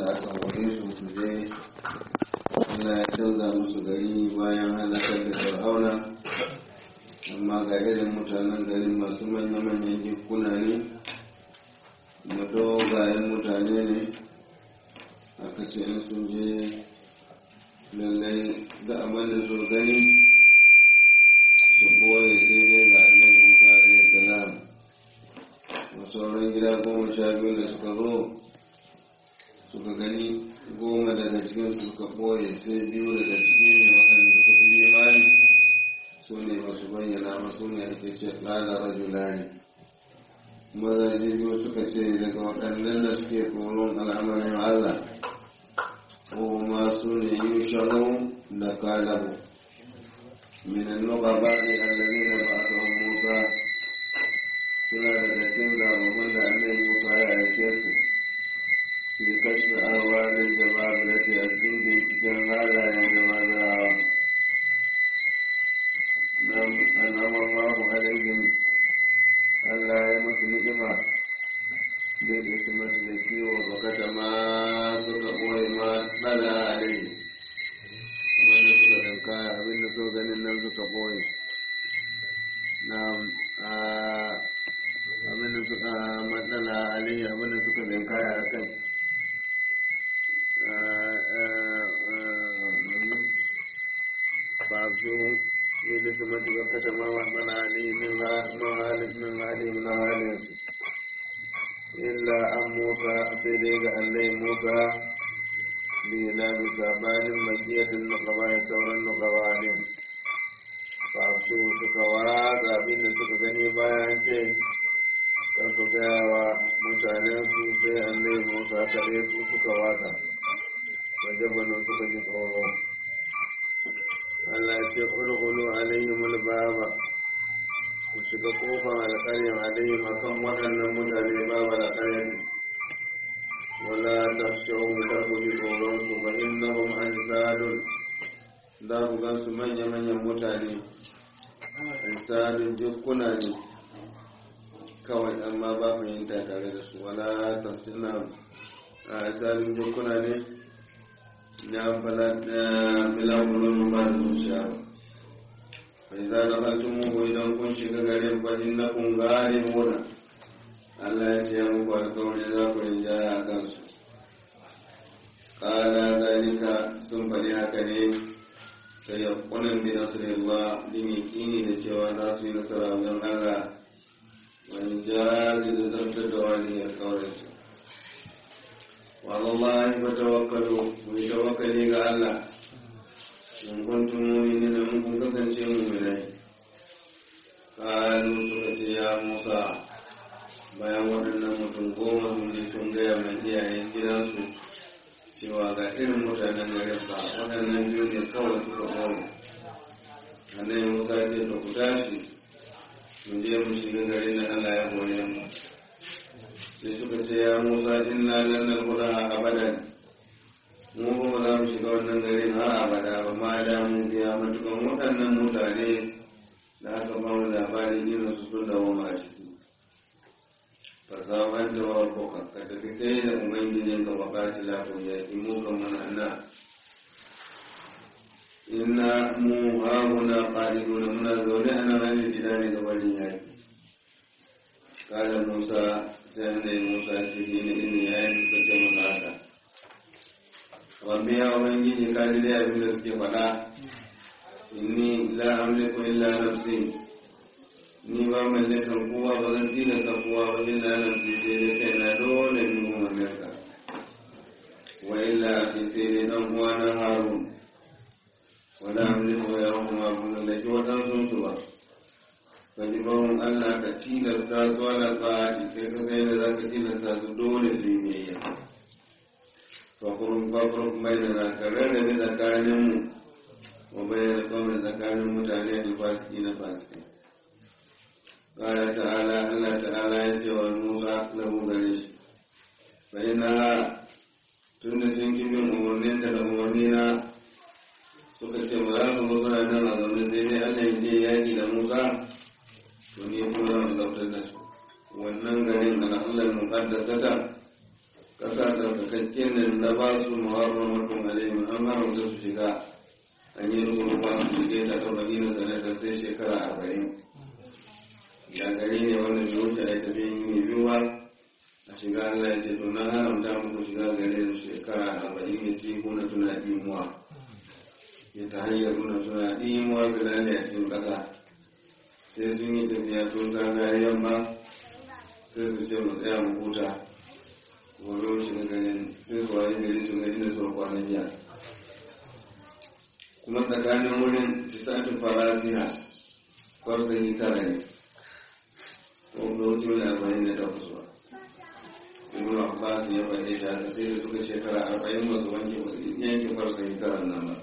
da aka hore su su je Allah ya canza musu gari bayan halakar da fir'auna amma ga irin mutanen garin masu manya-manyan jikuna ne madogayen mutane ne aka ce in sun je lallai da abin da so gani su boye sai dai ga annabi musa alaihi salam sauran gida goma sha biyu da suka zo suka gani goma daga cikin su suka ɓoye sai biyu daga cikin ne waɗanda suka fi imani su ne ba su bayyana ba su ne ake ce ƙala rajulani mazaje biyu suka ce daga waɗannan da suke tsoron al'amarin allah ko ma su ne yushanu da kalabu minan nuka baɗi allazi da ba a musa suna daga cikin zababbun da annabi musa ya aike su fi kashfi ahwalin jababirati a cikin binciken halayen jababirawa nan anama Allahu alaihim Allah ya musu ni'ima bai da su masu da kiwo bakata ma suka ɓoye ma ɗala alaihi kamar da suka ɗauka abin da so ganin nan suka ɓoye na abin da suka matsala alaihi abin da suka ɗauka a kai فأبشروا بنسمة بركة ما وحمل عليه من غالب من غالب من غالب إلا أن موسى سيديك عليه موسى بلا بسابان مكية النقباء سورا النقباء فأبشروا سكوا بين سكغني bayan ce kan su gaya wa mutanen su sai annai musa kare su suka waka wajabanin suka ji tsoro Allah ce ulhulu alaihim albaba ku shiga kofar alƙaryar alaihim akan waɗannan mutane babu alƙaryar wala tafshahu kar ku ji tsoron su fa innahum ansadun da ku gan su manya-manyan mutane ansadun jikkuna ne kawai amma ba fahimta tare da su wala tafsina ansadun jikkuna ne ya fala bila kulun ba da zuciya ba bai za da kaltun muku idan kun shiga garin fajin na kun gane muna Allah ya ce muku alkawari za ku rinjaya a kansu kala zalika sun faɗi haka ne sai ya kunan bi nasirillah din yakini da cewa za su yi nasara wajen Allah wani jazi da zartar da wani alkawarin su wallahi fa tawakkalu ku yi tawakkali ga Allah in kuntum mu'minina in kun kasance mu'minai kalu suka ce ya Musa bayan waɗannan mutum goma sun je sun gaya mai iyayen gidansu cewa ga irin mutanen garin ba waɗannan biyu ne kawai suka goma annabi Musa ce da ku tashi mu je mu shiga garin da Allah ya hore mu sai suka ce ya musa inna lan nadkhula abadan mu ba za mu shiga wannan garin har abada ba ma da mun biya matukan waɗannan mutane da aka ba mu labarin irin su sun dawo ma ciki fasaban da wa rabbuka ka tafi kai da ubangijin ka wakati la ku ya ki mu kan mana inna mu hauna qaliduna muna zaune a nan hannun gida ne gabanin yaki kala musa sai annabi musa ce shi ne inda ya yi suka ce masa haka rabbi ya ubangiji ka ji dai abin da suke faɗa inni la amliku illa nafsi ni ba mallakan kowa ba zan tilasta kowa ba illa nafsi sai dai kai na dole ni mu mallaka wa illa fi sai dai dan uwa na harun wala amliku ya rahama bin laki wadansu su ba kaji bawon Allah ka tilasta su ala tsari sai ka sai da za ka tilasta su dole su yi biyayya fakurun fakurun bai da zakarar da zai tsakanin mu wa bai da kawai tsakanin mutane da fasiki na fasiki ƙara ta'ala Allah ta'ala ya ce wa Musa lahu gare shi fa ina tun da sun kibin umarnin da umarni na suka ce ba za su zo suna nan a zaune sai dai Allah ya je yaƙi da Musa to ni kuma zan zautar da su wannan garin al'allar muqaddasata kasa ta sakakken nan na ba su muharramatun alaihim an haramta su shiga an yi nufin ba su shige ta ta madina sanata sai shekara arba'in ya gari ne wanda bai wuce a yi tafiyan yi biyu ba a shiga Allah ya ce to na haramta muku shiga gare su shekara arba'in ya ci kuna suna dimuwa ya ta hanyar nuna suna dimuwa bilali a cikin ƙasa sai sun yi tafiya to zagayen yamma sai su ce mu tsaya mu huta gobe mu shiga ganin sai su waye gari su gari da zuwa kwanan jiya kuma tsakanin wurin tisatin farasiha kwarzani tara ne ko ga wuce wani arba'in da takwas ba ibn abbas ya faɗe shi haka sai da suka shekara arba'in ba su wanke yanke kwarzani tara nan ba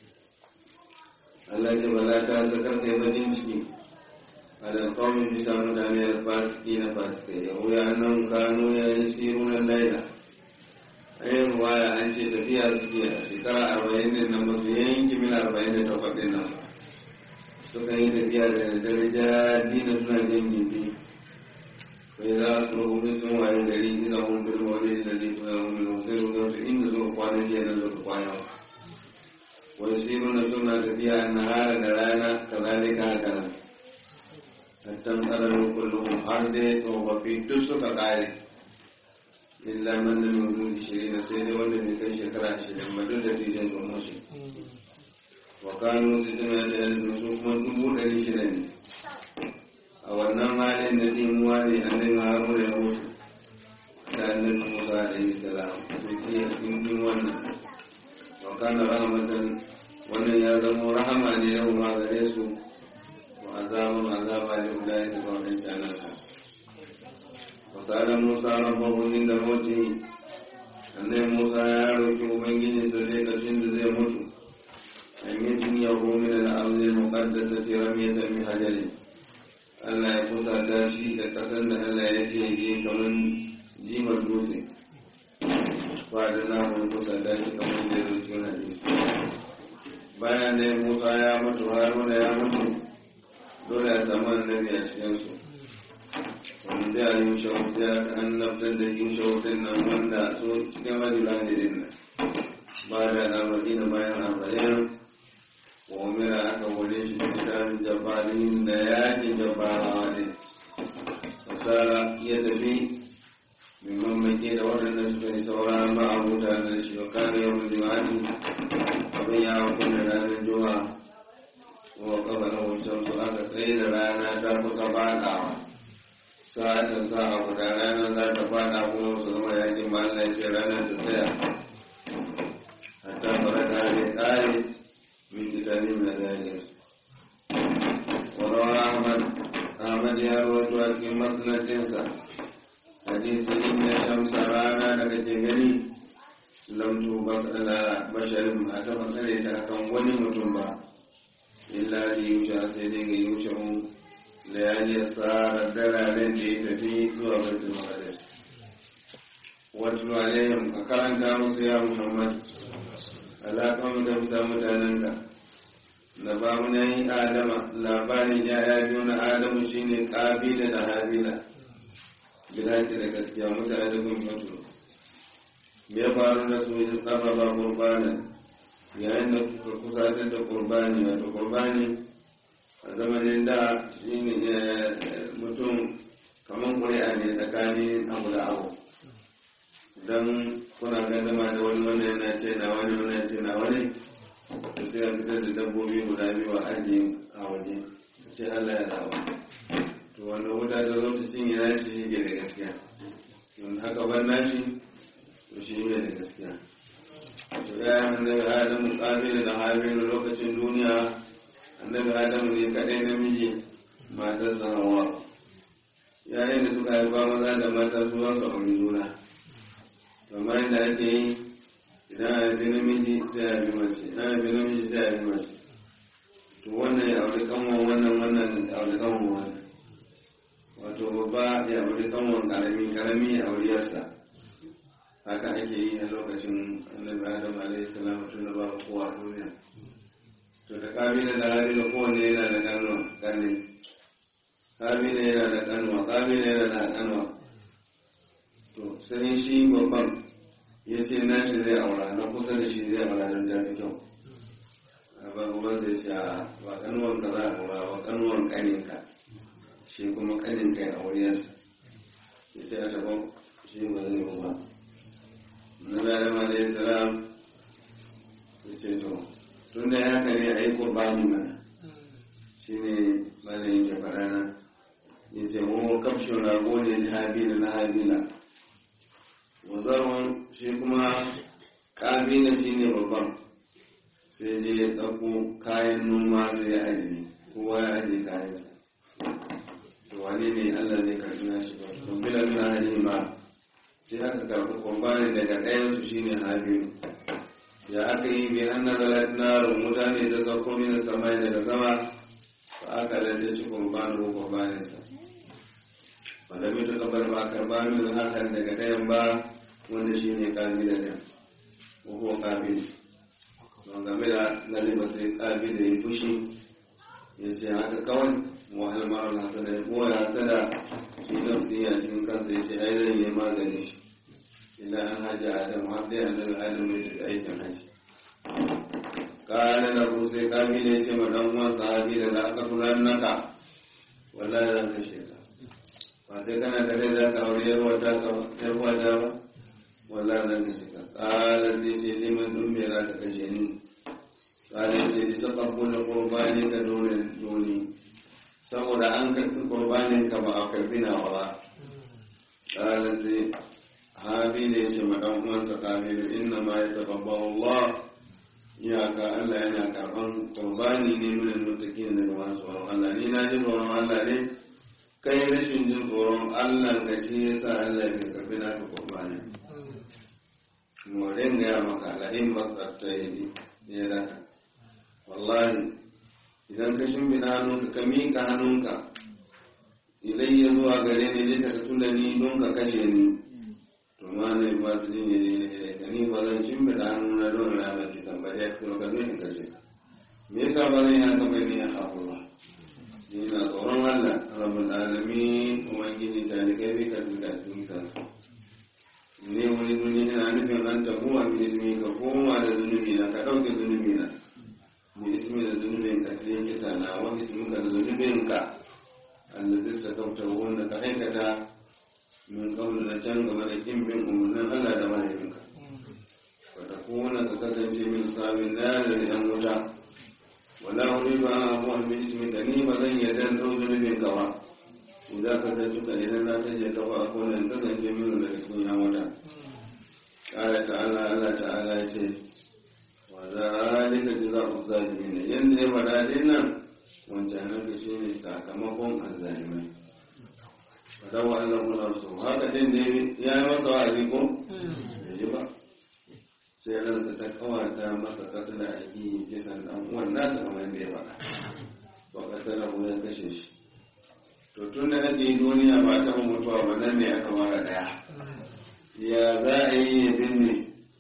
Allah ce bala ta zakar kai bakin ciki على القوم بسام دانيال الفاسقين فاسقين يقول أنهم كانوا يسيرون الليلة أي رواية أن تفيها سكية شكرا أربعين لنما سيين كمل أربعين تفقد النمى suka yi tafiya da daraja dina suna jin gibi sai za su rubu sun waye gari ina hun bil wani da zai tuna hun bil sai rubu su inda zuwa kwana jiya nan zuwa kwana wai sai nuna suna tafiya na hara da rana kazalika haka nan hattan ƙararru kullum har dai tsofaffi duk suka ƙare illa man da mai ishirin sai dai wanda bai kai shekara ashirin ba duk da tijan sun mushi wa kanu su tuna da yanzu su kuma dubu ɗari shida ne a wannan halin da ɗimuwa ne annabi haruna ya mutu da annabi musa da yi salam su ce ɗin wannan wa kana rahmatan wannan ya zama rahama ne yau ma gare su عذاب عذاب لأولئك ومن جنة وسأل موسى ربه عند موته أن موسى يعرف أبنجي سليك شند زي موت أن يجنيه من الأرض المقدسة رمية بحجر Allah ya kusa ta shi da ƙasar da Allah ya ce yi kamar jimar dutse ba da na mai kusa ta shi kamar da ya zuci hadisi bayan da Musa ya mutu Haruna ya mutu dole a samu annabi a cikinsu wanda ya yi shawuta ya an naftar da yin shawutan nan wanda so cikin rajula ne din nan ba da al'amari na bayan arba'in wa umira aka wale shi da kitabin jabarin da yakin jabarawa ne fasara ya tafi min mamake da waɗannan suka yi saura ma a mutane da shi wa kare yau da jima'ati abin ya hukunta ranar juma'a wa kabala wancan su aka tsaye da rana ta kusa fadawa sa'atan sa a guda ranar za ta fada kuma su zama yakin ba Allah ce ranar ta tsaya hatta fara kare kare min kitani mai zariyar warawa ahmad ahmad ya rawaito a cikin masnadinsa hadisi inda shamsa rana da kake gani lamtu basala basharin a ta tsare ta kan wani mutum ba illa da yusha sai dai ga yusha mu da ya je tsara dararen da ya tafi zuwa baitul maqdis wato alaihim ka karanta musu ya muhammad alaƙan da bisa mutanen ka na ba mu yi adama labarin yaya biyu na adamu shine kabila da habila bilaki da gaskiya mutane da kun mutu me ya faru da su ya tsarraba qurbanan yayin da kuka kusatar da qurbani wato qurbani a zamanin da shine mutum kamar ƙuri'a ne tsakanin abu da abu don kuna gandama da wani wanda yana ce na wani wani ce na wani da sai a fitar da dabbobi guda biyu a ajiye a waje ce Allah ya dawo to wanda wuta da lokacin ya nashi shi ke da gaskiya don haka ban nashi to shi ne da gaskiya to ya yi annabi adamu kabilu da habilu lokacin duniya annabi adamu ne kadai namiji matarsa hawa yayin da suka haifa maza da mata su za su auri juna kamar yadda ake yi idan a haifi namiji sai a bi mace idan a haifi namiji sai a bi mace to wannan ya auri kanwan wannan wannan ya auri kanwan wannan wato babba ya auri kanwan karami karami ya auri yarsa haka ake yi a lokacin annabi adam alaihi salam tun da ba kowa a duniya to da kabila da habila kowanne yana da kanuwa kanne kabila yana da kanuwa kabila yana da kanuwa to sai shi babban ya ce na shi zai aura na kusa da shi zai aura don ta fi kyau ba uban zai ce a ba kanuwan ka za a aura ba kanuwan kaninka shi kuma kaninka ya auriyarsa ya ce a taɓa shi ba zai yi ba na adam alayhi salam ya ce to tun da haka ne a yi kurbani mana shi ne malayin ke faɗa na ya ce mu kafshin rago ne na habila na habila wazarwan shi kuma kabila shi ne babban sai je ya ɗauko kayan noma sai ya ajiye kowa ya ajiye kayansa to wane ne allah zai karɓi na shi ba don bila na hali ma sai aka karɓi kwambanin daga ɗayansu shi ne habilu ya aka yi bi an nazalat narun mutane da sauko min samai daga sama fa aka lalle shi kwambanin ko kwambaninsa wanda bai ta kabar ba karba min hakan daga ɗayan ba wanda shi ne kabi da ɗayan ko kuma kabi don game da galiba sai kabi da ya fushi ya ce haka kawai wahal marar hasada ya goya hasada shi nafsi a cikin kansa ya ce ai zan yi magani shi illa an haji adam har dai annabi adam ne da aikin haji kana da ku sai kabi da ya ce ma dan uwan sahabi da aka tunan naka wallahi zan kashe ka ba sai kana da rai za ka aure yar wata ka yar wata ba wallahi zan kashe ka kala sai ce liman dun me za ka kashe ni kala sai ta taqabbula qurbani ka dole doni saboda an karɓi qurbanin ka ba a karɓi nawa ba kala sai habi ne ce ma dan uwansa kabilu inna ma yataqabbalu Allah iyaka Allah yana karɓan qurbani ne min al-muttaqin daga masu tsoron Allah ni na ji tsoron Allah ne kai rashin jin tsoron Allah ka shi yasa Allah ya karɓi naka qurbani morin gaya maka la'in matsarta yi ne raka wallahi idan ka shimfiɗa hannunka ka miƙa hannunka idan ya zuwa gare ni ne ta tunda ni don ka kashe ni to ma ne ba su jin yaje ne ka ni ba zan shimfiɗa hannuna don ramar kisan ba ya kuma ka in kashe ka me yasa ba zan yi haka bai ne a haƙullah ni na tsoron Allah rabbul alamin ubangiji ta ni kai bi ka tuka tuka ne wani duniya na nufin an tabu a ismi ka koma da zunubi na ka ɗauke zunubi na bi ismi da zunubin ka cikin kisa na wani ismi ka da zunubin ka allazi ta kauta wanda ka aikata min kaulu na can game da kin bin umarnin Allah da mahaifinka ka ta kona ka kasance min sabin na da yan wuta wala wani ba an abu an bi ismi ka ni ba zan yarda ɗau zunubin ka ba idan ka ta duka idan na kaje ka ba ko nan kasance min da cikin yan wuta kare ta Allah Allah ta'ala ya ce wa zalika jazaa'u zalimin yanda ya fada din nan wancan nan ka shine sakamakon azzalimai fada wa Allah kula su haka din ne ya yi masa wa'azi ko bai ba sai ransa ta kawata masa katila a yi kisan dan uwan nasa kamar da ya faɗa ba katila ko ya kashe shi to tun da ake duniya ba ta mutuwa ba nan ne aka mara daya ya za a yi ya binne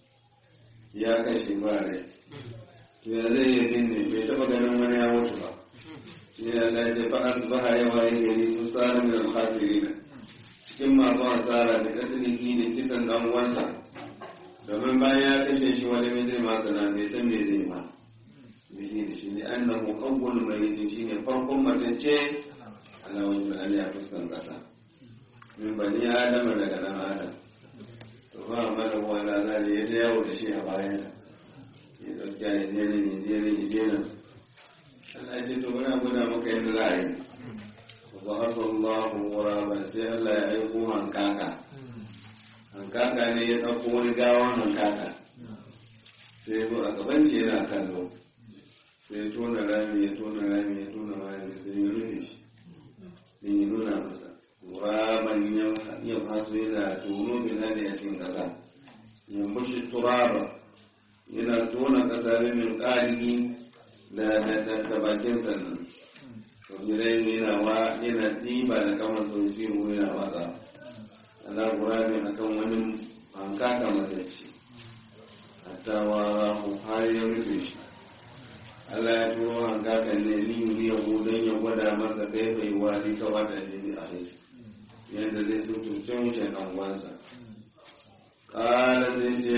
ya kashe ba rai to ya zai yi binne bai taba ganin wani ya mutu ba shi ne Allah ya fa asbaha ya waye gari sun tsara min al-khasirin cikin masu asara da katiliki da kisan dan uwansa domin bayan ya kashe shi wani mai zai masa na bai san me zai ba bihi da shi ne annahu awwal mayyit shine farkon matacce Allah wani da Allah ya fuskan kasa min bani adama daga nan adam to ba mana wala za ne ya yawo da shi a bayan ya dauki ya je nan ya je nan ya je nan Allah ya ce to muna gwada maka yadda za a yi wa hasallahu ghuraban sai Allah ya aiko hankaka hankaka ne ya dauko wani gawan hankaka sai ya zo a gaban shi yana kallo sai ya tona rami ya tona rami ya tona rami sai ya rufe shi din ya nuna masa turaban ya faso yana tono bila ne a cikin ƙasa ya mushi turaba yana tona ƙasa ne min ƙari da da bakin sannan to jirai yana wa yana ɗiba da kamar sau siru yana watsa ala gurabin akan wani hankaka matacce hatta wara har ya rufe shi Allah ya turo hankakan ne ni ya don ya gwada masa kai bai wani ka wada jini a rai yadda zai tutuce mushe kan wansa kala zai ce ya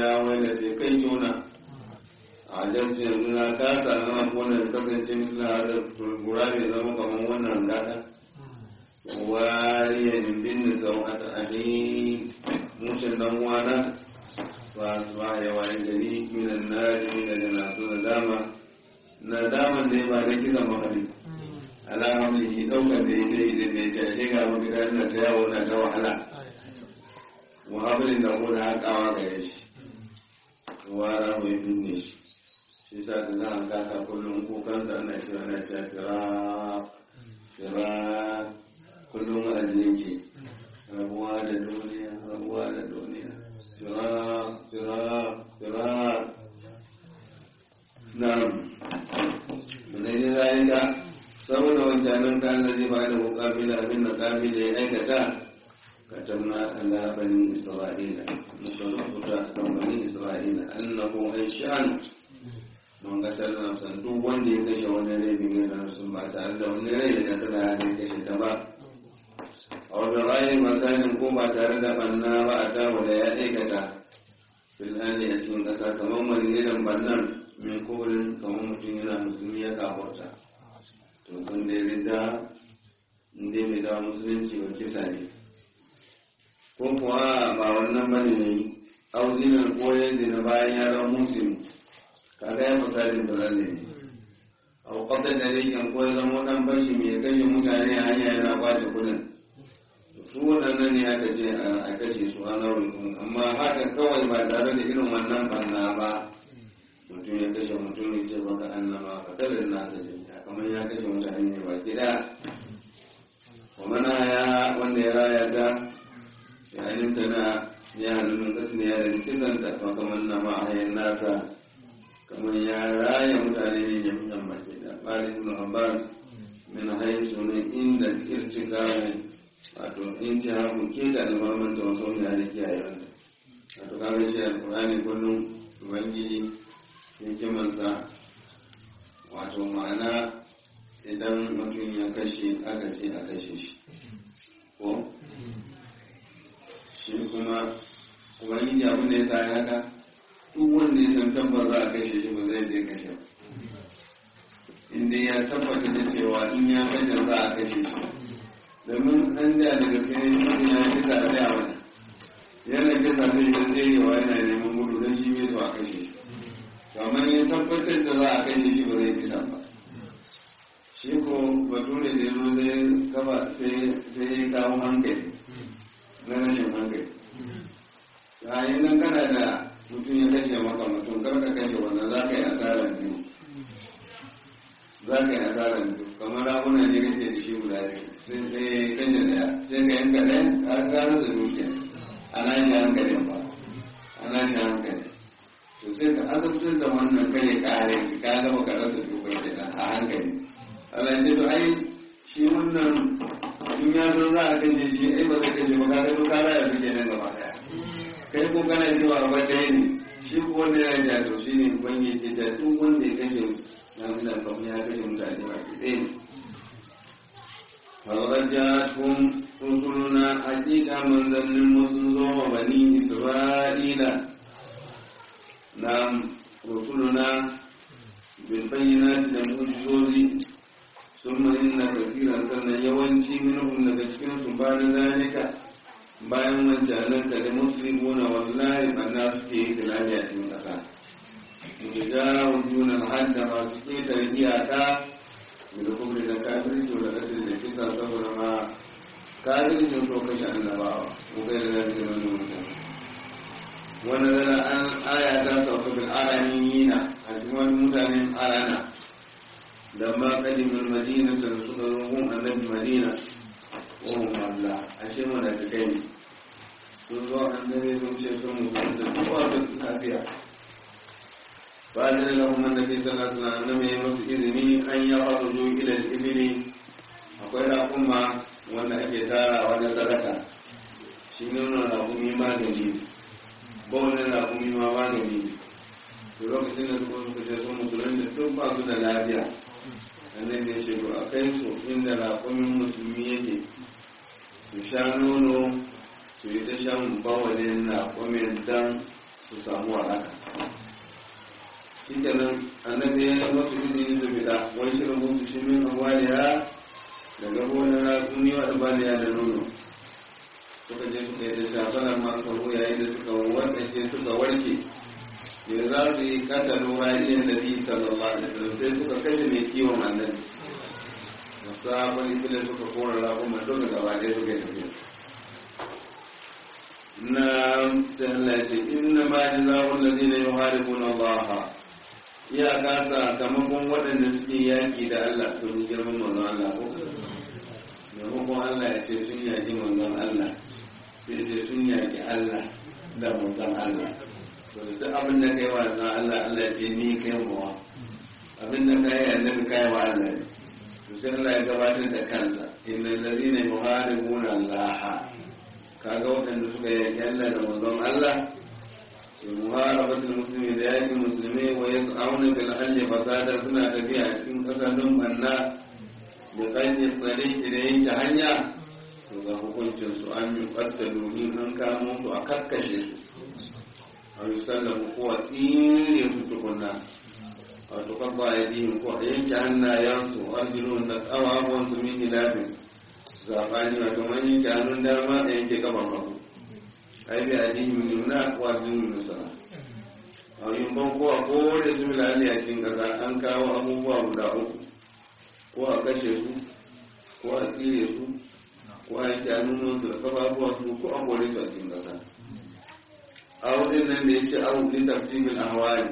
ya wanda ce kai juna a jamsu yanzu na kasa na wannan kasance misali da turgura ne zama kamar wannan gada wariyan bin sau a ta'adi mushin dan wana ba su ba ya wani gari minan nari daga nasu na dama na daman da ya ba da kisa makari ala hamlihi daukar da ya yi da mai shashe ga mafita na ta yawo na ta wahala muhammadin da kuma haƙawa gare shi wara mai binne shi shi sa ta za a kaka kullum kukansa ana cewa ana cewa fira fira kullum a yake rabuwa da duniya rabuwa da duniya fira fira fira na ne ne zalika saboda wancanin kan da zai bada mukabila abin da kabila ya aikata katamna ala bani isra'ila muka rubuta kan bani isra'ila annahu aishan mun ga sallan san duk wanda ya kashe wani rai bin yana sun ba tare da wani rai da ta da ya kashe ta ba a wani rayin masanin ko ba tare da banna ba a tawo da ya aikata filhali a cikin ƙasa kamar wani irin bannan min kuburin kamar mutum yana musulmi ya kafarta to kun dai rida inda mai dawa musulunci ba kisa ne ko kuwa ba wannan bane ne auzinar koyar zina bayan yaran musulmi kaga ya misalin bazalle ne a kwatar da rikin ko zama dan bashi mai kashe mutane a hanya yana kwace kudin su waɗannan ne aka ce a kashe su a nauyin kuma amma haka kawai ba tare da irin wannan banna ba mutum ya kashe mutum ne ce baka annama ka kada nasa jami'a kamar ya kashe mutane ne ba gida kuma na ya wanda ya raya ta yayin ta na ya hannun kasu ne ya da kisan ta kamar na ma'ayin nasa kamar ya raya mutane ne ya mutan baki da bari ibn abbas min haisu ne inda irtika wato intihaku ke da almaman da wasu ne da kiyaye wanda wato kaga shi alqur'ani kullum ubangiji hikimarsa wato ma'ana idan mutum ya kashe aka ce a kashe shi ko shi kuma ubangiji abin da ya sa haka duk wanda ya san tabbas za a kashe shi ba zai je kashe ba inda ya tabbata da cewa in ya kashe za a kashe shi domin an da daga kai mutum ya kisa da yawa yana kisa zai yi zai yi wa yana neman gudu don shi bai so a kashe shi kamar ya tabbatar da za a kashe shi ba zai kisa ba shi ko bature da yazo zai kafa sai ya kawo hankali na rashin hankali yayin nan kana da mutum ya kashe maka mutum kar ka kashe wannan za ka yi asarar biyu za ka yi asarar biyu kamar raguna ne kake da shi guda biyu sai sai kashe daya sai ka yanka ɗaya har ka rasa dukiya ana shi hankalin ba ana shi hankali to sai ka azabtar da wannan kai kare ka gaba ka rasa dukiya kenan a hankali Allah ya ce to ai shi wannan in ya zo za a kashe shi ai ba zai kashe ba ka ga to ka raya su kenan gaba daya kai ko kana cewa ba ɗaya ne shi ko wanda ya ja to shi ne bangi ce da duk wanda ya kashe na muna kamar ya kashe mutane ba ke ɗaya ne فلقد جاءتهم رسلنا حقيقة من ذن المسلم وبني إسرائيل نعم رسلنا بالبينات لمعجزوز ثم إن كثيرا كان يوانشي منهم لتشكين بعد ذلك bayan wancanan ka da musulmi na wallahi banna suke yi tunani a cikin ƙasa gida wujunan hadda masu ƙetare iyaka da kuma da kafirci da ƙasar da kisa saboda ma kafirci so kashe annabawa ko kai da zafi da wani mutum wani zana an aya ta sauka bil araniyina a cikin wani mutanen arana da ma kadimin madina da suka zo gun annabi madina ohun Allah ashe mana da kai ne sun zo an dare sun ce sun mutu da kowa da lafiya ba da da kuma da ke sallah suna na mai masu izini an ya faru zo ilal ibili akwai raƙuma wanda ake tarawa na sadaka shi ne nuna raƙumi magani ba wani raƙumi ma magani to lokacin da suka suka ce sun musulun da duk ba su da lafiya annabi ya ce to a kai su inda raƙumin musulmi yake su sha nono su yi ta shan bawalin raƙumin don su samu waraka shi kenan annabi ya masu izini su fita wai shirin musu shi min amwaliya daga gonar razumi wa ɗabaliya da nono suka je suka yi da shafanar masu yayin da suka warkace suka warke da za su yi katalin ra'ayin da bi sallallahu alaihi wasallam sai suka kashe mai kiwon annabi da sabon ibila suka kora raƙuma duka gaba ɗaya suka yi tafiya na ta Allah ce inna ma jazaa'ul ladina yuharibuna Allah ya ka sakamakon waɗanda suke yaki da Allah to ni girman manzon Allah ko maimakon Allah ya ce sun yaki manzon Allah sai ce sun yaki Allah da manzon Allah so duk abin da kai wa manzon Allah Allah ya ce ni kai mawa abin da kai annabi kai wa Allah ne to sai Allah ya gabatar da kansa innal ladina yuharibuna Allah kaga waɗanda suka yaki Allah da manzon Allah muharabatul muslimi da yaki musulmi wa yas'auna bil ardi fasada suna tafiya cikin kasashen banna da kanyar tsare da yanke hanya to ga hukuncin su an yi qattalu in an kamo su a kakkashe su a yi sallamu ko a tsire su tukunna a tukabba ya dihin ko a yanke hannayensu arjilun da ƙawawan su min hilafin zaɓani wato man yanke hannun dama a yanke kafan hagu ai bi adihin yumna ko adihin nusara a yin ban ko a kowane su milali a cikin ƙasa an kawo abubuwa guda uku ko a kashe su ko a tsire su ko a yanke hannun su da kafafuwa su ko a kore su a cikin ƙasa a wurin nan da ya ce abu fi tafsirin ahwali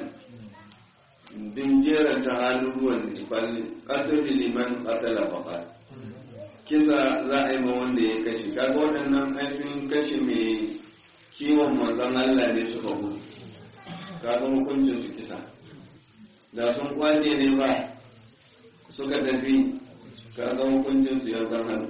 din jeran ta halin ruwan nifali ƙasar liman ƙasala faƙa kisa za a yi ma wanda ya kashe kaga waɗannan ainihin kashe mai kiwon manzon Allah ne suka gudu kaga hukuncin su kisa da sun kwace ne ba suka tafi kaga hukuncin su yankan hannu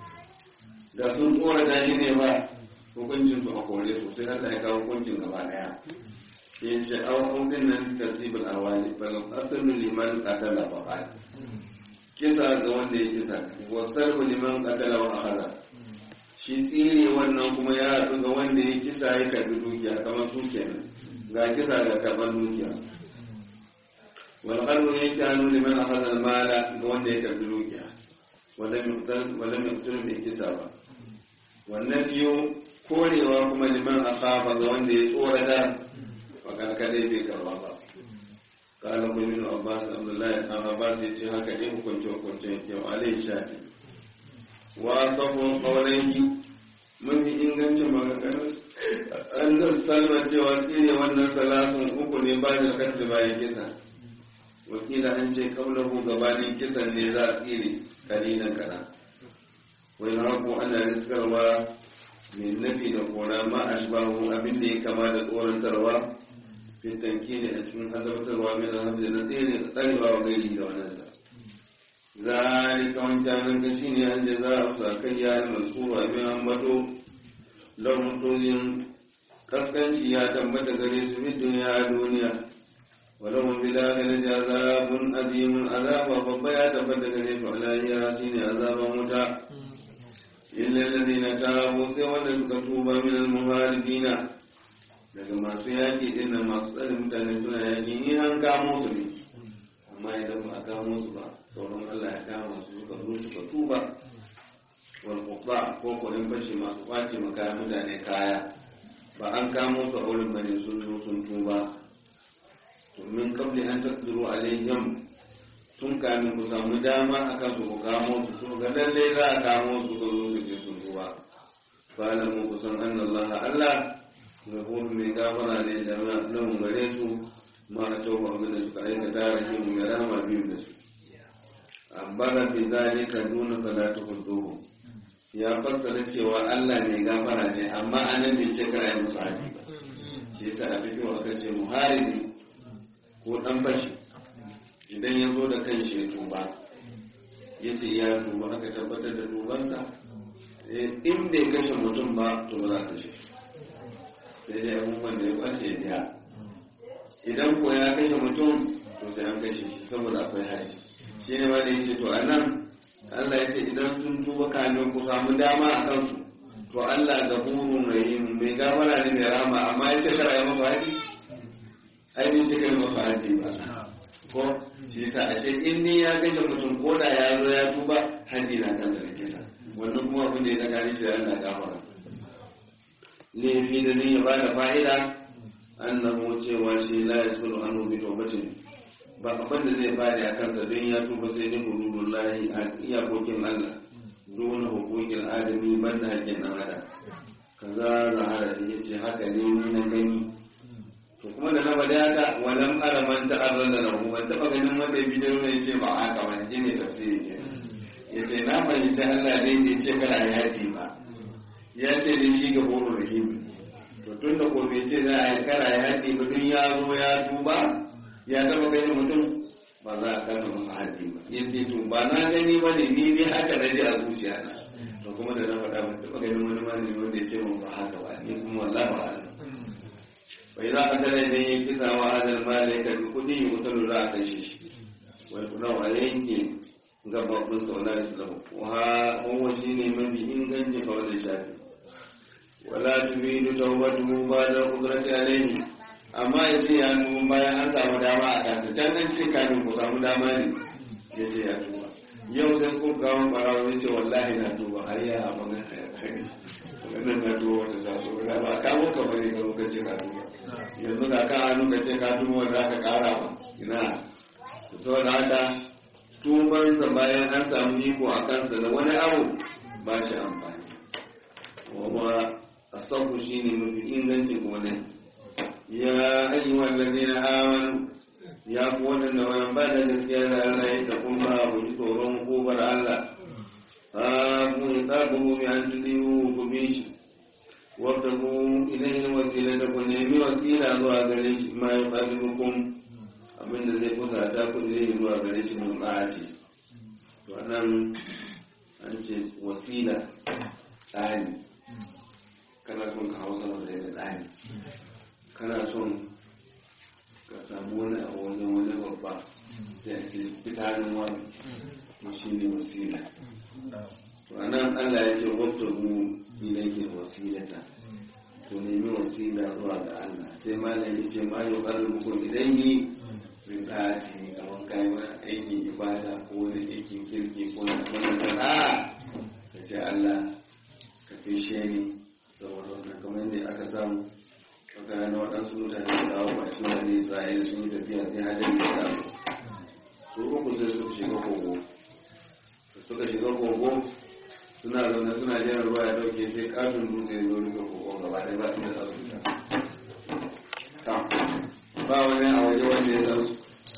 da sun tsora dashi ne ba hukuncin su a kore su sai Allah ya kawo hukuncin gaba daya ke ce awon din nan tasibul awali bal asalu liman qatala faqat kisa ga wanda ya kisa wa sarbu liman qatala wa akhadha shi tsire wannan kuma ya haɗu ga wanda ya kisa ya karbi dukiya kamar su kenan ga kisa ga karban dukiya wal qalbu yakanu liman akhadha al mala ga wanda ya karbi dukiya wala yuqtal wala yuqtal bi kisa ba wannan biyu korewa kuma liman akhafa ga wanda ya tsorata fa karkade bai karba ba kala ko min abbas abdullahi an abbas ya ce haka ne hukunce hukunce yau alai shafi wa sabon qawlaihi mafi ingancin maganganun an zan salma cewa tsire wannan salasun uku ne ba da kasar bayan kisa wakila an ce kaulahu gabanin kisan ne za a tsire kalilan kana wai haku ana riskarwa mai nafi da kora ma a shibahu abin da ya kama da tsorantarwa fitanki ne a cikin azabtarwa mai na hamza na tsere tsarewa wa gairi da wannan sa ذلك wancanin ka shine an da za a sakai ya yi mansuru abin ambato lahun tozin kaskanci ya tambata gare su fi duniya duniya walahun bila gane da azabun azimun azaba babba ya tabbata gare su a lahira shine azaban wuta illa ladina tabu sai wanda suka tuba min al-muharibina daga masu yaki din nan masu tsare mutane suna yaki ni an kamo su ne amma idan ba a kamo su ba sauran Allah ya kama su suka zo suka tuba wal qutta ko ko in bashi masu kwace maka mutane kaya ba an kamo su a wurin bane sun zo sun tuba to min qabli an taqdiru alaihim tun kamin ku samu dama akan su ku kamo su su ga lalle za a kamo su ko zo su je sun tuba fa mu ku san anna Allah Allah gafuru mai gafara ne da lahun gare su ma a tauba abin da suka aikata rahimu mai rahama biyu da su ambara bi zalika duna salatu huduhu ya fassara cewa Allah mai gafara ne amma anan bai ce kara yi musu haji ba shi yasa a fito aka ce muharibi ko dan bashi idan ya zo da kan shi ya tuba ya ce ya tuba aka tabbatar da tubansa in bai kashe mutum ba to ba za ka kashe sai dai abubuwan da ya kwace biya idan ko ya kashe mutum to sai an kashe shi saboda akwai haji shi ne ma da yake to a nan Allah ya ce idan sun tuba kamin ku samu dama a kansu to Allah ga hurun rahim mai gafara ne mai rama amma ya ce kara ya masa haji ai bai ce kara masa haji ba ko shi yasa ashe in ni ya kashe mutum ko da ya zo ya tuba haji na kansa da kisa wannan kuma abin da ya tsakanin shi da Allah gafara laifi da ni ya ba da fa'ida annahu cewa shi la yasulu anhu bi tawbatin ba abin da zai fadi a kansa don ya tuba sai dai hududullahi a iyakokin Allah dole hukukin adami ban da hakkin dan adam kaza zahara da yace haka ne ni na gani to kuma da na bada haka walam ara man ta'arrada lahu ban taba ganin wanda ya bidiyo ne yace ba haka ba ne ne tafsiri ke yace na fahimci Allah dai bai ce kana yafi ba ya ce dai shi ga horo rahim to tun da ko bai ce za a yi kara yafi ba dun ya zo ya tuba ya taba ganin mutum ba za a kasa masa haddi ba ya ce to ba na gani ba ne ni ne haka na ji a zuciya na to kuma da na faɗa ban taɓa ganin wani malami wanda ya ce mun ba haka ba ni kuma wallahi ba haka bai za a tare da yin kisa wa hadal malai ka bi kuɗi yi wutar za a kashe shi wai kuna wa yanke gababin sauna da su wa wa shi ne mafi inganci kawai da shafi wala turidu tawbatu ba da kudrati alaihi amma ya ce ya tuba bayan an samu dama a kasa can an ce kafin ku samu dama ne ya ce ya tuba yau sai kun kawo barawa ya ce wallahi na tuba har ya a magan wannan na tuba wata sa so da ba ka muka bane ka muka ce ka tuba yanzu da ka hannu ka ce ka tuba wanda aka kara ba ina saboda haka tubansa bayan an samu iko a kansa da wani abu ba shi amfani wa asabu shine mafi ingancin kuma ne يا أيها الذين آمنوا يا قولنا ولم بعد تسكير الله يتقون ما وجدتهم قوبر الله فاقوا إقابه بأن تديوه بميش وابتغوا إليه الوسيلة ونعمي وسيلة zuwa gare shi ma ya ƙarfukun abinda zai kusa ta ku ilaihi zuwa gare shi mun ɓaci to nan an ce wasila tsani kana son ka hausa masa da tsani kana son ka samu wani abu wajen wani babba sai a ce fitanin wani to shi ne wasila to anan Allah ya ce wata mu ilaihi wasilata to nemi wasila zuwa ga Allah sai malam ya ce ma yau ƙarfi muku ilaihi min ɗaci kamar kai wani aikin ibada ko wani aikin kirki ko wani wani a ka ce Allah ka fishe ni saboda wannan kamar yadda aka samu wata rana waɗansu mutane da kawo bashi wani isra'ila sun yi tafiya sai hadin da ta su uku sai suka shiga kogo suka shiga kogo suna zaune suna jiran ruwa ya dauke sai katon dutse ya zo rufe kogo gaba ɗaya ba inda za su fita ba wani a waje wanda ya san su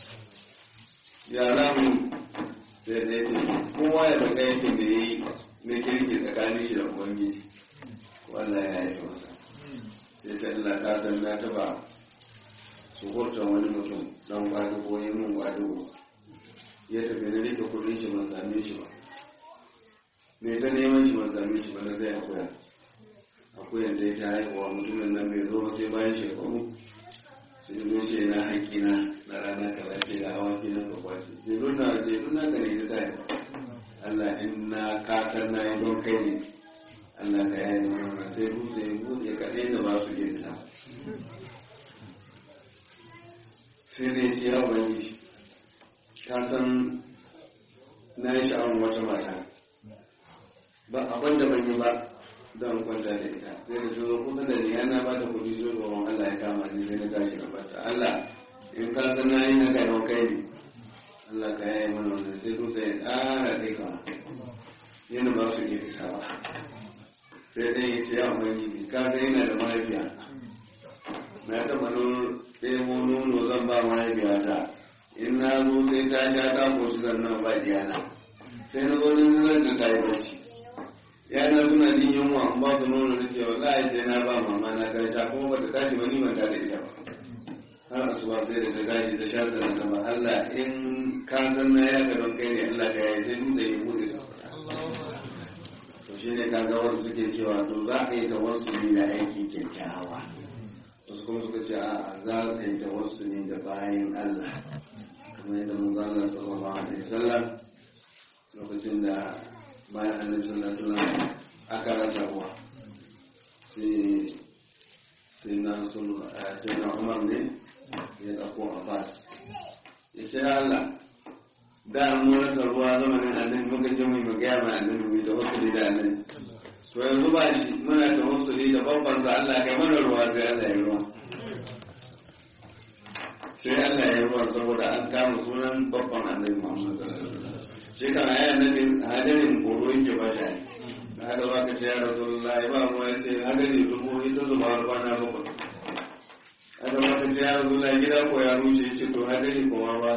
ya zamu sai da yake kowa ya daga yake da ya yi na kirki tsakanin shi da ubangiji wallahi ya yi masa sai sai Allah ka san na taba suhurta wani mutum dan kwado ko yi mun kwado ya tafi na rike kudin shi ban same shi ba me ta neman shi ban same shi ba na sai akuya akuyan da ya ta haihuwa mutumin nan bai zo ba sai bayan shekaru sai zo ce na haƙi na na rana kaza ce da hawa kinan ka kwace je nuna je nuna ka ne ta yi Allah in na kasar na yi don kai ne Allah ka yaye mana sai dutse ya buɗe kaɗai da ba su iya fita sai dai ce ya wani ka san na yi sha'awar wata mata ba abin da ban yi ba don kwanta da ita sai da tuzo kusa da ni yana ba ta kuɗi zo gaban Allah ya kama ni sai na tashi na bata Allah in ka san na yi na kai don kai ne Allah ka yaye mana wannan sai dutse ya ƙara ɗai kama yana ba su iya fita ba sai dai ya ce ya ubangiji ka san yana da mahaifiya na taɓa ɗebo nono zan ba mahaifiyata in na zo sai ta sha ta koshi sannan ba diyana sai na zo nan zan da ta yi bacci yana suna jin yunwa an ba su nono da cewa wallahi sai na ba mama na ta sha kuma bata tashi ba ni ban ta da ita ba har asuba sai da ta tashi ta sha ta da ba Allah in ka san na ya don kai ne Allah ka yi sai dutse ya bude su to shi ne kaga wanda suke cewa to za ka yi tawassuli da aiki kyakkyawa wasu kuma suka ce a za ka yi tawassuli da bayan Allah kamar yadda manzo Allah sallallahu alaihi wasallam lokacin da bayan annabi sallallahu alaihi wasallam aka rasa ruwa sai sai na sai na umar ne ya ɗauko abbas ya ce Allah da mu rasa ruwa zamanin annabi muka je mu magaya ma annabi mu da wasu da annabi to yanzu ba shi muna da wasu da babban sa Allah kai mana ruwa sai Allah ya ruwa sai Allah ya ruwa saboda an kama sunan babban annabi Muhammad shi kan ayi annabi hadarin koro yake ba shi da haka ba ka ce ya rasulullahi ba mu ya ce hadari dubu ita zuba kwana bakwai haka ba ka ce ya rasulullahi gida ko ya rushe ce to hadari kowa ba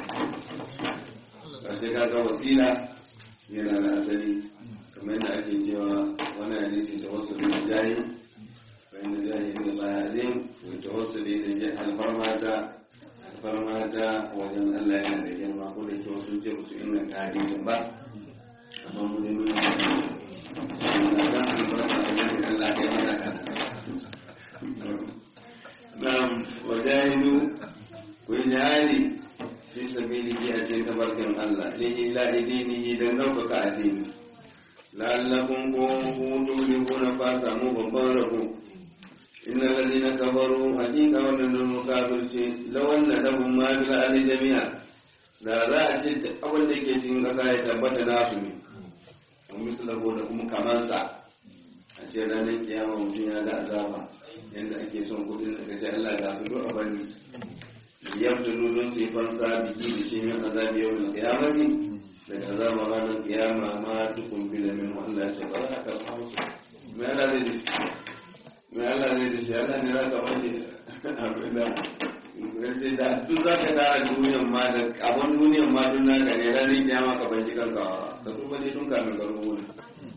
ƙarshe ka ga wasila yana da asali kamar yadda ake cewa wani hadisi da wasu da jahi bayan da jahi ne ba ya zai wata wasu da ya alfarmata alfarmata wajen Allah yana da girma ko da kyau sun ce ba su inganta hadisin ba amma mu ne mun yi da albarka a wajen Allah ya mana kan na'am wajahidu ku yi jihadi fi sabilihi a cikin tabarkin Allah ne ila idinihi dan ɗaukaka addini la'allakum kuntum tuflihuna fa samu babban rabo inna alladhina kafaru hakika wannan mukafirci law anna lahum ma fil ardi jami'a da za a ce duk abin da yake cikin ƙasa ya tabbata nasu ne wa mislahu da kuma kamansa a ce ranar kiyama mutum ya ga azaba yadda ake son kudin daga ce Allah ga su duk a bani yabtulu don su yi fansa biki da shi min azabi yau da kiyamati daga azaba ranar kiyama ma tukun bila min Allah ce ba za ka samu su mai Allah zai dashi mai Allah zai dashi Allah ne za ka wani abin da sai da duk za ka tara duniyan ma da abin duniyan ma duk naka ne ranar kiyama ka banci kanka ka tuba ne tun kamin ka rubuta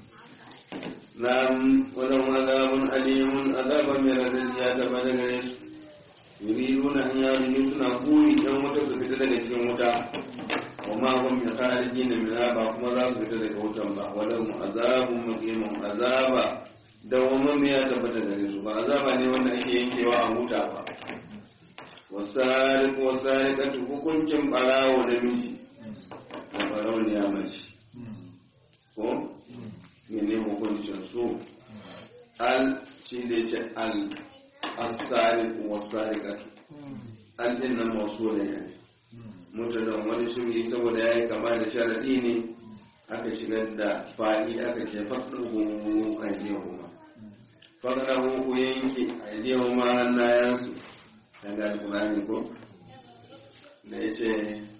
نعم ولهم عذاب أليم عذاب من الرجال بدل يريدون أن يخرجوا سنا قولي يوم تفسد لك cikin wuta وما هم بخارجين منها باكما ذا su fita daga wutan ba ولهم عذاب مقيم عذاب dawamin ya tabbata gare su ba azaba ne wanda ake yankewa a huta ba wasariq wasariqatu hukuncin barawo namiji da barawo ne ya mace ko mene hukuncin su al shi da ce al asari wasari katu al din nan masu da ya mutanen wani shuri saboda ya yi kama da sharaɗi ne aka shigar da faɗi aka ce faɗin a kuma faɗin ku yanke a ma hannayensu daga alkulani ko da ya ce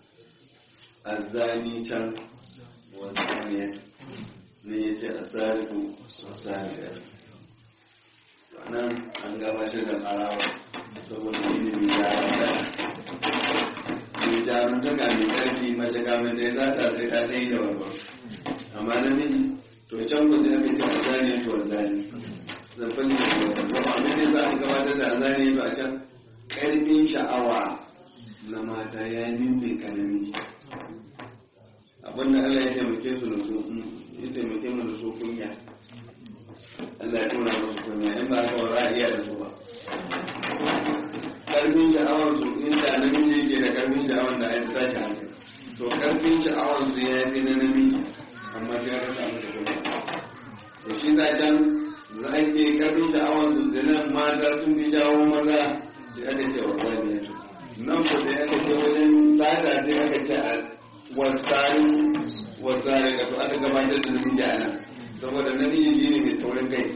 azzani can wasaniyar ne ya ce a sarifu wasaniyar nan an gabatar da ƙarawa saboda shi ne mai jarumta mai jarumta ga mai ƙarfi mace kamun da ya zata sai ta ɗaya da warwar amma na miji to can ba zai aka ce a zane to a zane zafin ne da warwar abin da za a gabatar da a zane to a can ƙarfin sha'awa na mata ya nimbe ka namiji abinda Allah ya taimake su da su ya taimake mu da su kunya Allah ya tona musu kunya in ba ka wara iya da su ba karfin sha'awar su inda namiji yake da karfin sha'awar da ya tashi hankali to karfin sha'awar su ya fi na namiji amma sai aka samu da kunya to shi da can za a ke karfin sha'awar su da nan mata sun fi jawo maza sai aka ce wa wani ya nan ku da aka ce wajen tsada sai aka ce a wasari wasari ga to aka gabatar da namiji a nan saboda namiji shi ne mai taurin kai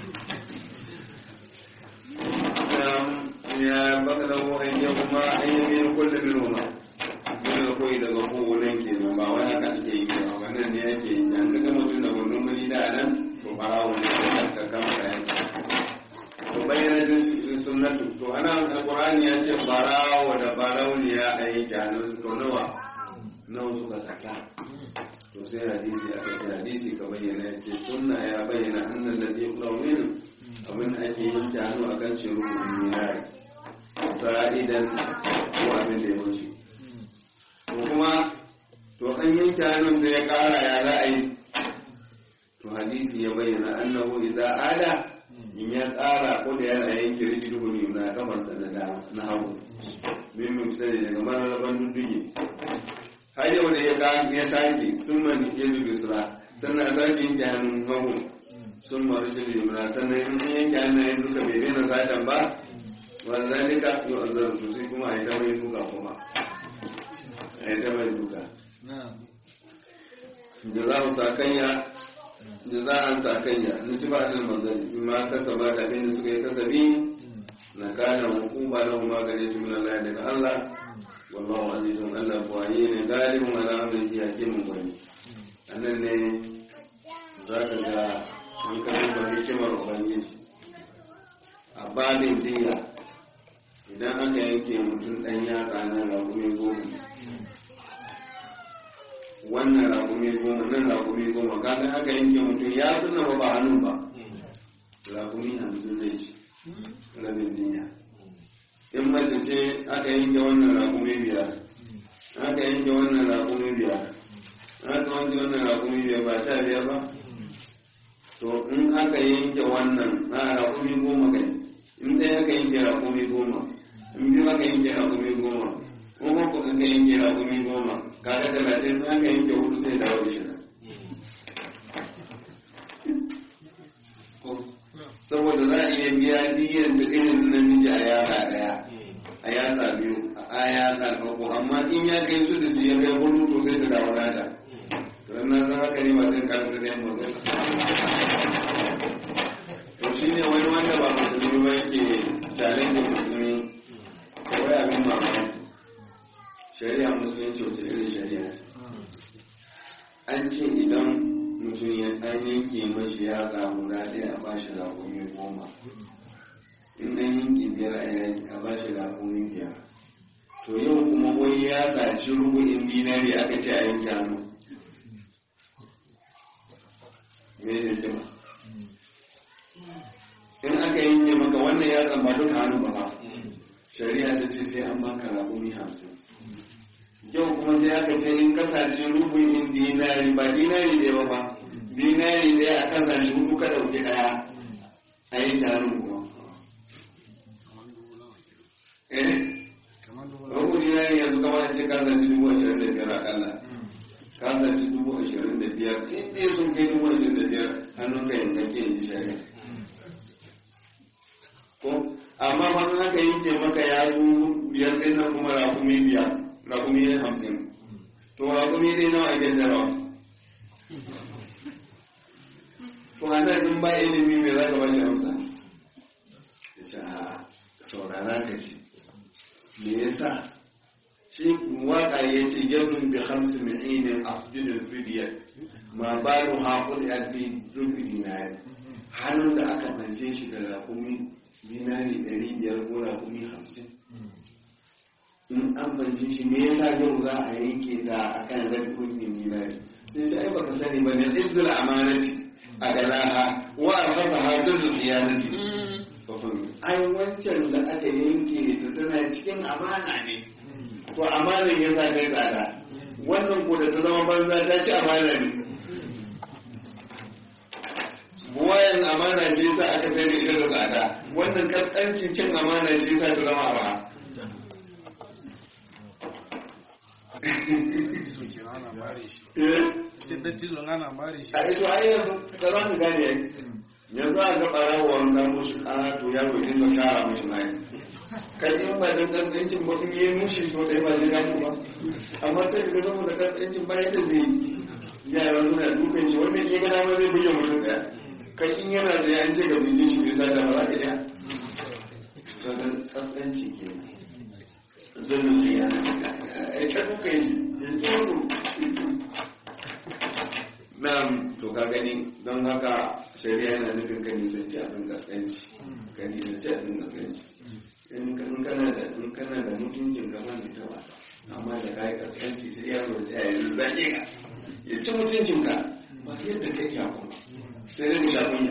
ya baka da wa'in ya kuma an yi min kullum min huma dole koyi daga kowane ke nan ba wai haka ake yi ba wannan ne yake yi an ga mutum da gundun muni da nan to farawo ne ka kama kayan to bayyana din sunnatu to ana alqur'ani ya ce barawo da barauniya a yi jahannan to nawa nawa suka saka to sai hadisi aka ce hadisi ka bayyana ya ce sunna ya bayyana annan da zai kula min abin da ake yin jahanu a kan shiru minari sa'idan ko abin da ya wuce to kuma to an yi hannun sai ya kara ya za a yi to hadisi ya bayyana annahu idza ada in ya tsara ko da yana yanke rikid huni na kamar sa na na hagu min min sai daga mararaban dudduge har yau da ya ga ya sake sun man ya zubi sura sannan sake yanke hannun hagu sun maru shi limuna sannan in yanke hannayen duka bai daina satan ba wazalika yau a zarar sai kuma a yi ta mai duka kuma a yi ta mai duka da za mu sakanya da za a sakanya na ci ba da manzanni in ma kasa ba da abin da suka yi kasabi na kana hukuma da kuma gare su min Allah daga Allah wallahu azizun Allah buwaye ne galibin ala amrihi hakimin gwani anan ne za ka ga an kasu ba hikimar ubangiji a babin diya idan aka yanke mutum ɗan yatsa na rakumi goma wannan rakumi goma nan rakumi goma kaga aka yanke mutum ya suna ba ba hannu ba rakumi hamsin zai ci rabin diya in mace ce aka yanke wannan rakumi biyar aka yanke wannan rakumi biyar aka yanke wannan rakumi biyar ba sha biyar ba to in aka yanke wannan a rakumi goma kai in ɗaya aka yanke rakumi goma in biyu aka yanke rakumi goma in uku aka yanke rakumi goma kaga talatin in aka yanke hudu sai dawo da shida saboda za a iya biya diyan da irin namiji a yara ɗaya a yatsa biyu a yatsa uku amma in ya kai su da su ya kai hudu to sai su dawo nata to na san haka ne ba zai karanta da yamma zai to shi ne wani wanda ba musulmi ba yake challenge musulmi kawai abin mamaki shari'a musulunci wace irin shari'a ce an ce idan mutum ya an yanke mashi ya samu ɗaya a bashi rakumi goma in an yanke biyar a yanki a bashi rakumi biyar to yau kuma wai ya saci rubu'in dinari aka ce a yanke hannu me ne jima in aka yanke maka wannan ya zama duka hannu ba ba shari'a ta ce sai an baka rakumi hamsin yau kuma sai aka ce in kasance rubu'in dinari ba dinari ɗaya ba ba dinari ɗaya a kasance hudu ka ɗauki ɗaya a yi tarin kuma eh rubu dinari yanzu kamar a ce kasance dubu ashirin da biyar akalla kasance dubu ashirin da biyar in ɗaya sun kai dubu ashirin da biyar hannun ka yankakke in ji shari'a ko amma ba in aka yanke maka yatsu biyar ɗin nan kuma rakumi biyar rakumi hamsin to rakumi dai nawa ake sayarwa to a nan in ba ilimi mai za ka bashi amsa ya ce a saurara ka ce me yasa shi waka ya ce yadun bi hamsin mi'inin afdilin fidiyar ma ba da haƙuri a fi rufi dinari hannun da aka fance shi da rakumi dinari ɗari biyar ko rakumi hamsin in an fance shi me yasa yau za a yanke da akan rakumi dinari sai sai baka sani ba ne izzul amanati a galaha wa alfasa hadin khiyanati ai wancan da aka yanke da tana cikin amana ne to amanan ya sa kai tsada wannan ko da ta zama banza ta ci amana ne buwayan amana ce sa aka sai da ita da tsada wannan kaskancin cin amana ce sa ta zama ba sai dattijo ana mare shi a ito ai yanzu ka za ka gane ai yanzu a ga ɓarawa wanda musu ƙara to yaro ya dinga shara musu mai kan in ba dan kaskancin ba in yi mushi to dai ba zai gano ba amma sai ka ga saboda kaskancin ba yadda zai yi yara suna dukan shi wannan iya gana ma zai buge mutum ɗaya kai in yana da ya an ce ga bije shi bai sata ba za ka iya kaga kaskanci ke zulun ya ai ta dukan shi ya tsoro Na'am to ka gani don haka shari'a yana nufin ka nisanci abin gaskanci ka nisanci abin gaskanci in kana da in kana da mutuncin ka ban ta ba amma da kai gaskanci sai ya zo ya yi zage ka ya ci mutuncin ka ba sai yadda kai ya kuma sai dai da kunya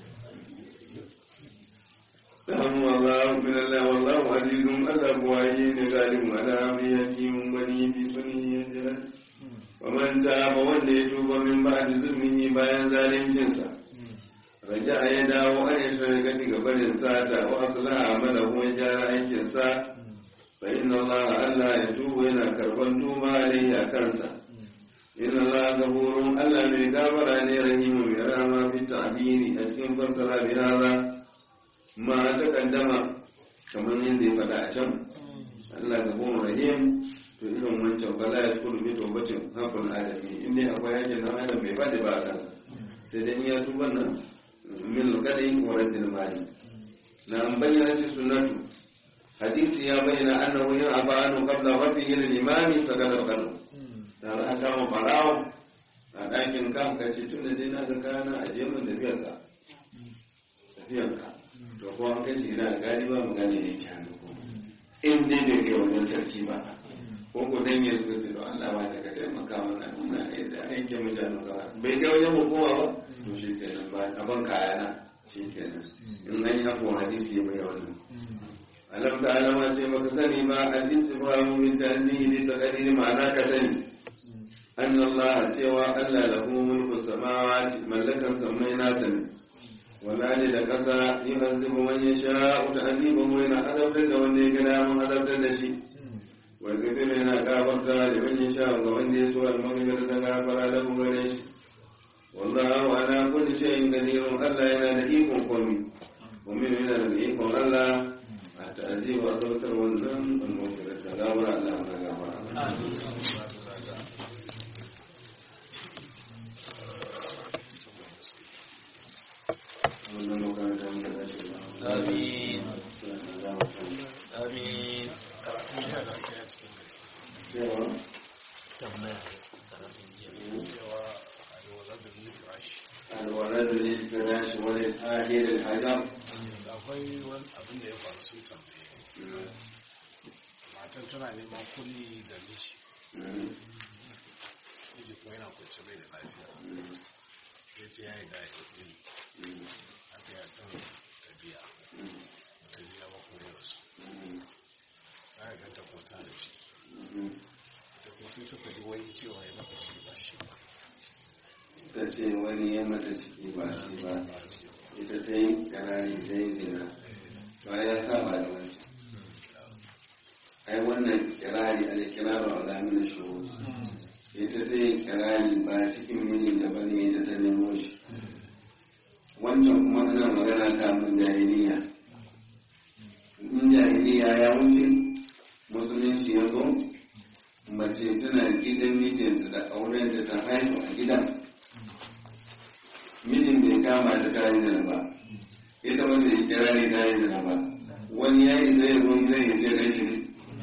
Na'am wallahu min Allah wallahu azizun Allah buwaye ne zalim ala biyatin bani bi sunni jalal ومن تاب wanda ya tuba min ba'di zulmihi bayan zaluncinsa raja ya dawo an yi shirgati ga barin sata wa aslaha amalahu ya gyara aikinsa fa inna Allah Allah ya tuba yana karban tuba alayhi a kansa inna Allah gafurun Allah mai gafara ne rahimu mai rama fi ta'biri a cikin fassara bi hada ma ta kaddama kamar yadda ya faɗa a can Allah gafurun rahim to irin wancan ba za ya skuru bi tawbatin hakun adami inda akwai yakin nan adam bai faɗi ba a kansa sai dai ya tuba nan min kadai wa raddil mali na an bayyana shi sunnatu hadisi ya bayyana annahu yin abanu qabla rabbihi lil imami sakata qalbu da aka kama farawo a ɗakin kan ka ce tun da dai na ga kana a je mun tafiyar ka tafiyar ka to ko an kai shi gida gani ba mu gane ne ki hannu ko in dai bai kai wajen sarki ba ko ko dan ya zo da Allah ba ta ka taimaka mana muna da aikin mutane ka bai kai wajen hukuma ba to shi kenan ba a ban kaya na shi kenan in an yi hako hadisi ya bai wannan alam da alama ce baka sani ba hadisi ba mu min ta'annihi da taqdiri ma'ana ka sani أن الله سوى ألا له ملك السماوات ملكا سمينا سن ولا لكسا يهذب من يشاء تأديبه وإن أدبت وإن كلام أدبت لشي ويكثر هنا كافرت لمن يشاء ومن يسوى المغفرة كافر له غريش والله على كل شيء قدير ألا ينال إيكم قومي ومن ينال إيكم ألا التأديب وأدبت والذنب المغفرة كافر الله كافر Amin. Amin. الولد للفراش وللآخر الحجر akwai wani abin da ya faru sun tambaye matan tana neman kulli da miji miji kuma yana kwanci bai da lafiya ya ce ya yi da ya kulli aka yi kan tabiya tabiya ba kuma rasu sai ga ta kwata da ciki da kuma sai suka ji wani cewa ya maka ciki ba shi ba ta ce wani ya mata ciki ba shi ba ita ta yi karari ta yi zina ba ya saba da wancan ai wannan kirari alkiraru alamin shuru ita ta yi kirari ba cikin mijin da bane ita ta nemo shi wancan kuma ana magana kamun jahiliya in jahiliya ya wuce musulunci ya zo mace tana gidan mijinta da aurenta ta haihu a gidan mijin bai kama ta ta yi zina ba ita mace ya kira ne ta yi zina ba wani ya yi zai zo gidan ya ce rai shi ne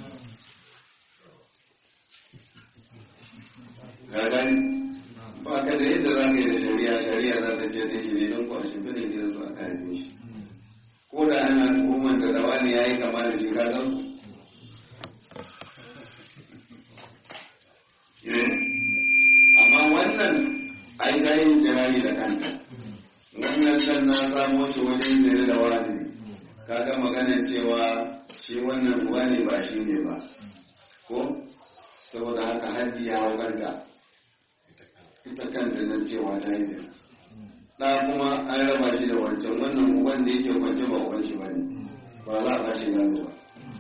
ka gani ba ka da yadda za ka yi da shari'a shari'a za ta ce da shi ne don kwashe bane gidan su a kare shi ko da ana tuhumar da rawa ne ya yi kama da shi ka gan amma wannan ai ta yin jirani da kanta wannan kan na samo shi wajen zire da wani kaga magana cewa shi wannan uwa ne ba shi ne ba ko saboda haka haddi ya hau kanta ita kanta nan cewa ta yi zina ɗa kuma an raba shi da wancan wannan uban da yake kwance ba uban shi ba ne ba za a ba shi gado ba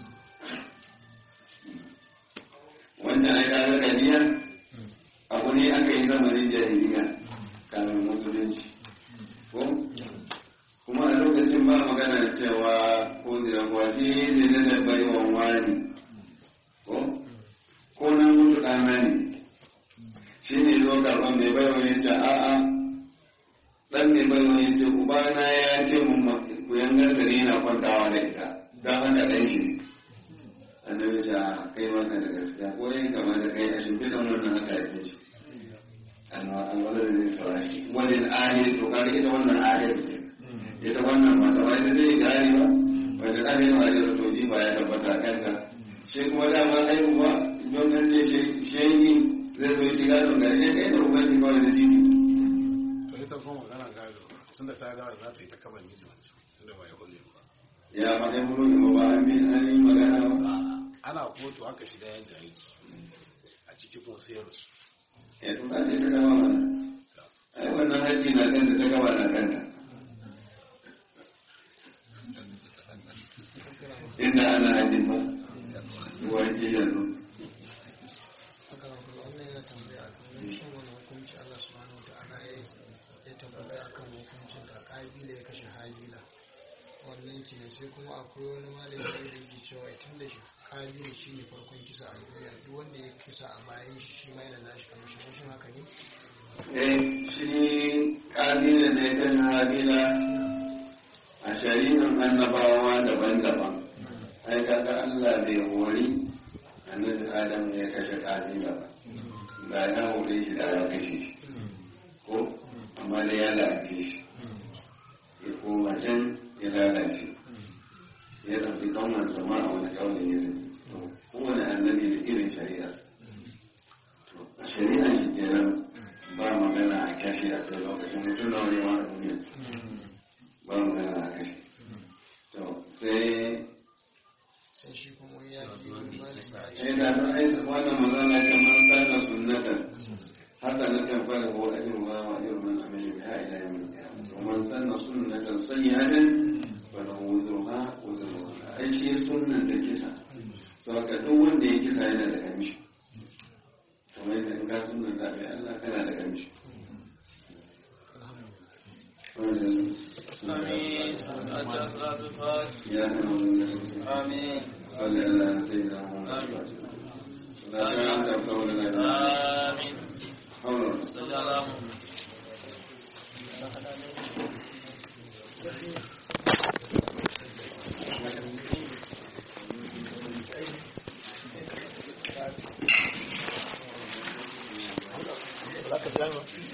wancan ai kaga kadiya abu ne aka yi zamanin jahiliya kamin musulunci ko kuma a lokacin ba magana cewa ko zira kwashi ne da baiwan wani ko ko na mutu ɗana ne shi ne zo karɓar mai baiwa ya ce a'a ɗan mai baiwa ya ce ubana ya ce mun ku yangar da ni na kwantawa da ita don haka ɗan shi annabi ce a kai maka da gaskiya ko yin kama da kai a shimfiɗan wannan haka ya fi shi alwalar da farashi wani ahir to kaga ita wannan ahir ce ita wannan mata ba ita zai gari ba wanda ahir ma da to ji ba ya tabbata kanta shi kuma dama aihuwa don nan ce shehi zai zo shiga don gari ne kai da ubanci kawai da titi to ita kuma magana gado tun da ta gado za ta yi ta kaba miji wancan tun da ba ya kulle ba ya ma ai mulu ne ba an bi an yi magana ba ana kotu aka shiga yajin aiki a ciki kuma sai ya rasu ya to ka ce ta gaba mana ai wannan haƙƙi na kanta ta gaba na kanta inda ana haƙƙin ba wajen yanzu wannan yana tambaya a kan shin kenan sai kuma akwai wani malami da yake cewa tun da shi kabiru shi ne farkon kisa a duniya duk wanda ya kisa a bayan shi shi ma yana nashi kamar shi shin haka ne eh shi kabila da ya kan habila a shari'an annabawa daban-daban ai kaga Allah bai hori annabi Adam ya kashe kabila ba da ya hore shi da ya kashe shi ko amma da ya lalace shi ya koma can ya lalace ya ɗauki ƙaunar zama a wani ƙaunin ya zai to kowane annabi da irin shari'a to a shari'a shi kenan ba magana a kashe a kai lokacin mutum na wani a duniya ba magana a kashe to sai sai shi kuma wani ya fi wani malami ya sai da don aisa wannan magana ta man sanna sunnatan hasanatan falahu ajruha wa ajru man amila biha ila yawm al-qiyamah wa man sanna sunnatan sayyi'atan falahu wuzruha wa wuzru man ai shi sunnan da kisa saboda duk wanda ya kisa yana da kamishi kamar yadda in ka sunnan da bai Allah kana da kamishi آمين أجل صلاة الفاتح يا أمين آمين صل على سيدنا محمد لا تعلم قولنا آمين حول صل على محمد Za ka